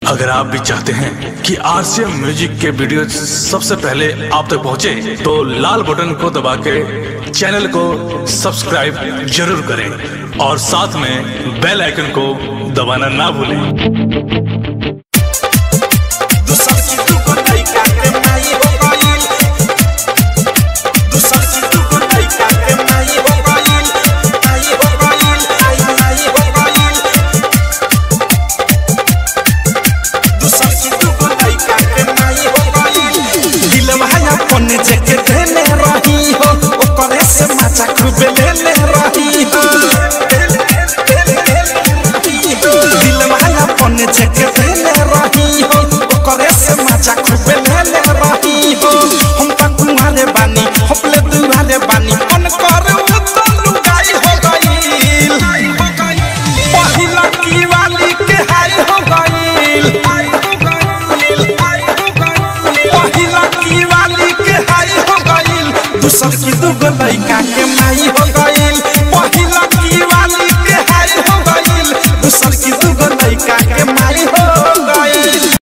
अगर आप भी चाहते हैं कि आरसीएम म्यूजिक के वीडियो सबसे पहले आप तक पहुंचे, तो लाल बटन को दबा के चैनल को सब्सक्राइब जरूर करें और साथ में बेल आइकन को दबाना ना भूलें पन्ने जेके देले रही हो ओकरे से माचा खूबे लेले रही हो दिल वाला पन्ने जेके देले रही हो ओकरे से माचा खूबे लेले रही हो हम त कुमारे बानी हपले दुआरे बानी मन कर उ तो लुगाई हो गईल पहिला की वाली के हाय हो गईल पहिला की वाली के हाय हो गईल दूसर की दुगो लइका के माई हो गईल